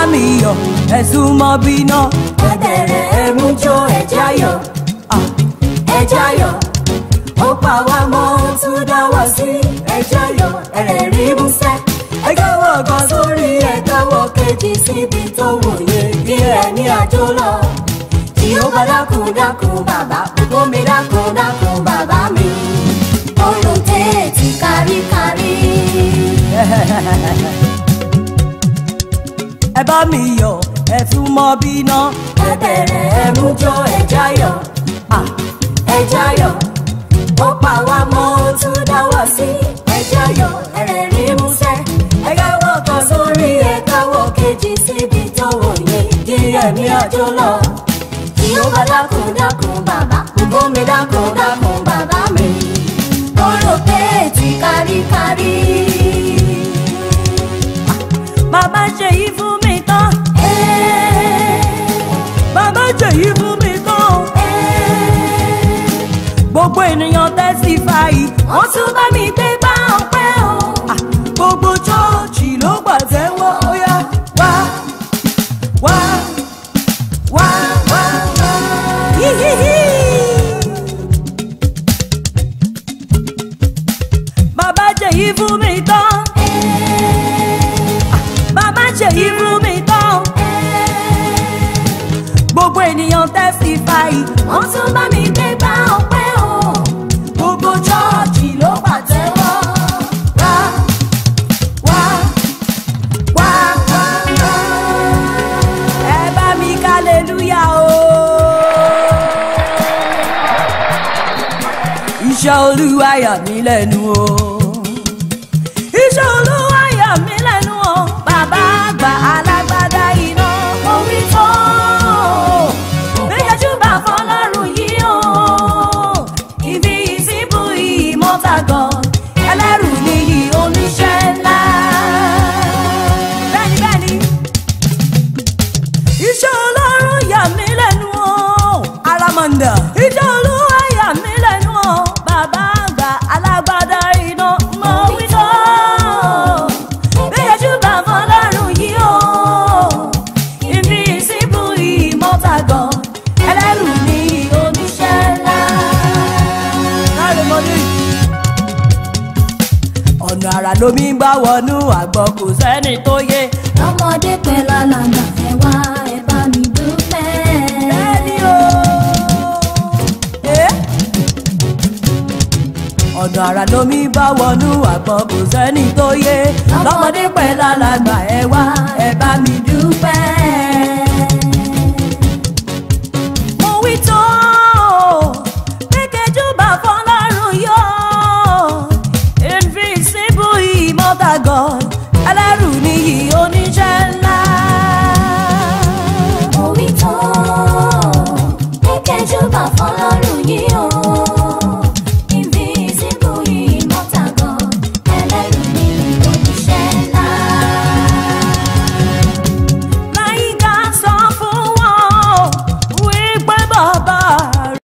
mi yọ̀ ẹ̀sùn mọ́ bínú. ẹbẹ̀rẹ̀ ẹ̀mú jó ẹ̀já yọ̀ Ah, ẹ̀já yọ̀ ó pa wá mọ́ ó tún dáwọ́ sí ẹ̀já yọ̀ ẹ̀rẹ̀ rí músẹ́ ẹ̀gáwọ̀ kan sórí ẹ̀gáwọ̀ kejì síbi tó wòye bí ẹni àjò lọ tí ó bá dákun dákun bàbá gbogbo mi dákun dákun bàbá mi olùtẹ̀ ti káríkárí. ẹ bá mi yọ̀ ẹ̀sùn mọ́ bínú. ẹbẹ̀rẹ̀ ẹ̀mú jó ẹ̀já yọ̀ Ah, ẹ̀já yọ̀ ó pa wá mọ́ ó tún dáwọ́ sí ẹ̀já yọ̀ ẹ̀rẹ̀ rí músẹ́ ẹ̀gáwọ̀ kan sórí ẹ̀gáwọ̀ kejì síbi tó wòye kí ẹ̀mí àjò lọ kí ó bá dákun dákun bàbá gbogbo mi dákun dákun bàbá mi kóró pé ti káríkárí. bàbá ṣe yí fún mi tán. bàbá ṣe yí fún mi tán. gbogbo ènìyàn testify. wọ́n tún bá mi gbé bá ọpẹ́ o. Ah, gbogbo chọ́ọ̀chì ló pàtẹ́wọ́ ó yá wá wá wá wá wá. Hihihi. bàbá ṣe yí fún mi tán. bàbá ṣe yí fún mi tán. gbogbo ènìyàn testify. wọ́n tún bá mi gbé bá ọpẹ́ o. gbogbo chọ́ọ̀chì ló pàtẹ́wọ́. wá wá wá wá wá. ẹ bá mi kálẹ́lúyà o. iṣẹ́ olúwa yà mí lẹ́nu o. iṣẹ́ olúwa yà mí lẹ́nu o. bàbá àgbà alágbádá iná mo wí tó. méjèèjì bá fọlọ́run yìí o. ibi ìsìnkú ìmọ̀ta gan. ẹlẹ́rù nìyí oníṣẹ́ ńlá. bẹ́ẹ̀ni bẹ́ẹ̀ni iṣẹ́ ọlọ́run yà mí lẹ́nu o. aramanda. iṣẹ́ olúwa yà mí lẹ́nu o. bàbá àgbà alágbádá iná mọ wí tó. bẹ́ẹ̀ júbà fọlọ́run yìí o. ibi ìsìnkú ìmọ̀ta gan. ẹlẹ́rù ni oníṣẹ́ ńlá. láre mọ́lẹ́ ọ̀nà àrà lomi ń gbà wọnú àgbọ̀ kò sẹ́ni tó yé. ọmọdé pẹ̀lú alàgbà ẹ wá ẹ bá mi dúpẹ́. Bẹ́ẹ̀ni o. Eh? ọ̀nà àrà lomi bá wọnú àgbọn kò sẹ́ni tó yé lọ́mọdé pẹ̀lú alàgbà ẹ wá ẹ bá mi dúpẹ́. mo wí tó pékejì bá fọlọ́run yọ invisible immortal God